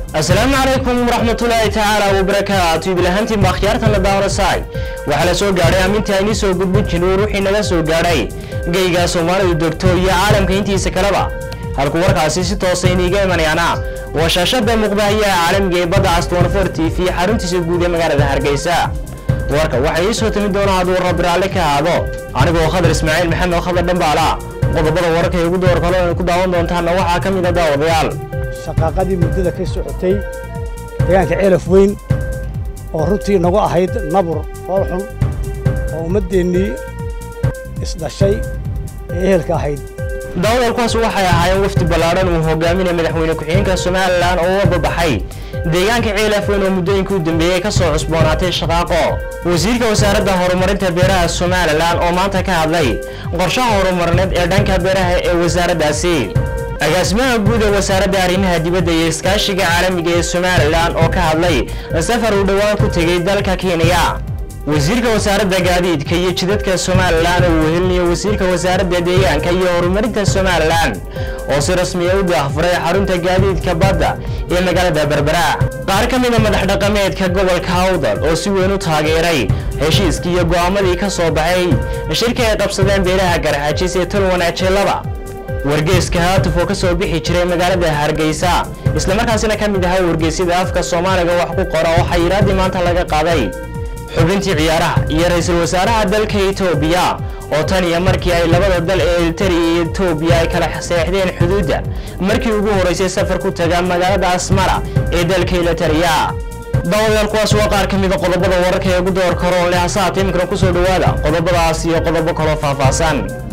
asalaamu calaykum waraxmatullaahi tacaala wabarakaatu ibilahaantiin baa khiyaartana daawanasay waxaa la soo gaadhay ammintii aynii soo gudbin jirnay ruuxii naga soo gaadhay geyga soomaalidu degto iyo caalamka intiisa kaleba halku warkaasi si toosa iniiga imanayaana waa shaashada muuqdahayaha caalamiga ee badda astonfor t v xaruntiisa guud ee magaalada hargeysa warka waxaa ii soo timi doona hadduu rabbi raalli ka ahaado anigoo khadar ismaaciil maxamed oo khadar dhambaala qodobada wararka ee ugu door kale ay ku daawan doontaana waxaa ka mid a daawadayaal shaqaaqadii muddada ka socotay deegaanka ceelaf weyn oo runtii nagu ahayd nabur foolxun oo ummaddeennii isdhashay ee ehelka ahayd daawadayaal waxay ahaayeen wafdi ballaadhan uu hogaaminaya madaxweyne ku-xigeenka somalilan oo uga babaxay deegaanka ceelaf weyn oo muddooyinkii u dambeeyey ka soo cusboonaatay shaqaaqo wasiirka wasaaradda horumarinta beeraha somalilan oo maanta ka hadlay qorshaha horumarineed ee dhanka beeraha ee wasaaraddaasi agaasimaha guud ee wasaaradda arrimaha dibadda iyo iskaashiga caalamiga ee somalilan oo ka hadlay safar uu dhowaan ku tegey dalka kenya wasiirka wasaaradda gaadiidka iyo jidadka somalilan oo uu wehelinayo wasiirka wasaaradda deegaanka iyo horumarinta somalilan oo si rasmiya u daahfuray xarunta gaadiidka badda ee magaalada berbera qaar ka mida madax dhaqameedka gobolka hawdal oo si weyn u taageeray heshiiskii iyo go'aamadii ka soo baxay shirka ay qabsadeen beelaha garxajis ee tol wanaajeelaba wargeeska haatuf oo ka soo bixi jiray magaalada hargeysa islamarkaasina ka mid ahaa wargeysyada afka soomaaliga wax ku qora oo xayiraadii maanta laga qaaday xubintii ciyaaraha iyo ra-iisul wasaaraha dalka etoobiya oo tan iyo markii ay labada dal ee eltariya iyo etoobiya ay kala seexdeen xuduudda markii ugu horeysay safar ku taga magaalada asmara ee dalka eltariya daawadayaal kuwaas waa qaar ka mida qodobada wararka ee ugu door karoon leh hasaata iminkana kusoo dhowaada qodobadaas iyo qodobo kaloo faahfaahsan